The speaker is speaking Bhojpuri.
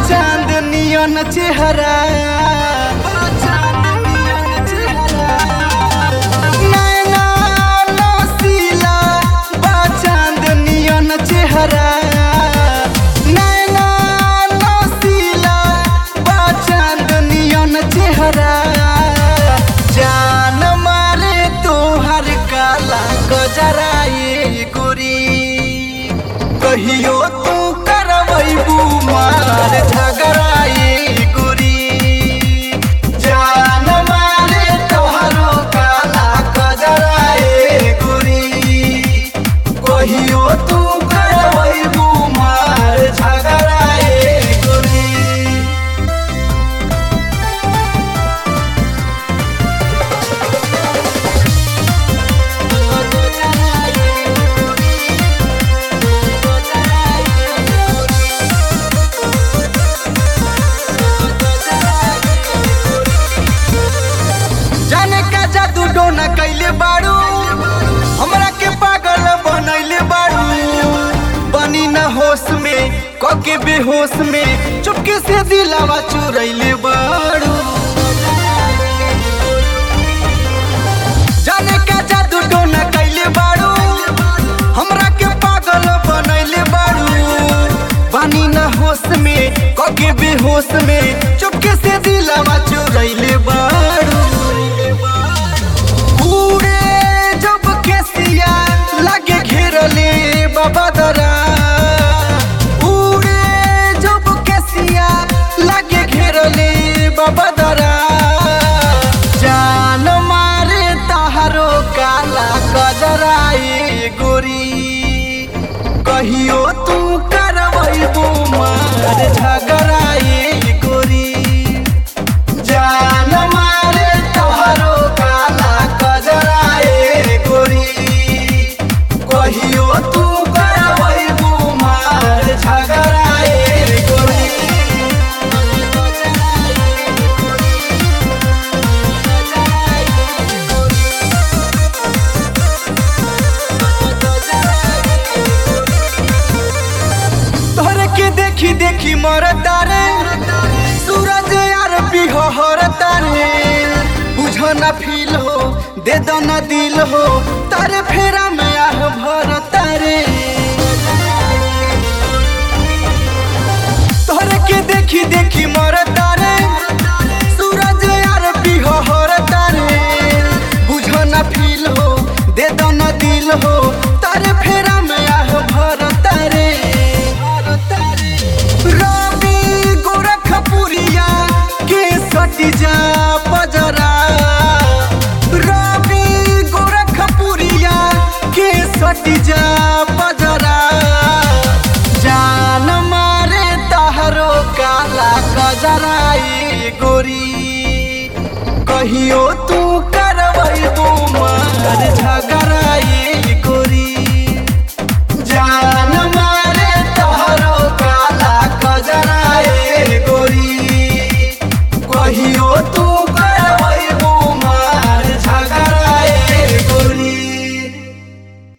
चांदनियन चेहरा नैना नसीला बा चांदनियन चेहरा नैना नसीला बा चांदनियन चेहरा जान मारे तोहर काला गजराए गोरी कहियो तू करबू मार झगड़ाए गोरी जान मारे तोहरो काला गजराए गोरी कहियो तू करबू मार झगड़ाए गोरी जाने का जादू डोना कैले बाड़ू हमरा के पागल बनैले बाड़ू बनी न होश में कके बेहोश में चुपके से दिलावा चुरैले बाड़ू जाने का जादू डोना कैले बाड़ू हमरा के पागल बनैले बाड़ू बनी न होश में कके बेहोश में चुपके से दिलावा चुरैले बाड़ू उड़े जब केसिया लगे घेरले बाबा दरा उड़े जब केसिया लगे घेरले बाबा दरा जान मारे तहारो काला गजराए गोरी कहियो तू करबू मार झगड़ाए गोरी जान मारे तोहरो काला गजराए गोरी कहियो तू करबू मार झगड़ाए गोरी तोहरे के देखी देखी मरता रे सूरज यार बिहरता रे बुझ ना फील हो दे दो ना दिल हो तारे फेरा में आह भरता रे तोहरे के देखी देखी मरता रे सूरज यार बिहरता रे बुझ ना फील हो दे दो ना दिल हो तारे फेरा में आह भरता रे रवि गोरखपुरिया के सटी जा पजरा रवि गोरखपुरिया के सटी जा पजरा जान मारे तहरो काला गजराई गोरी कहियो तू करबू मार झगड़ा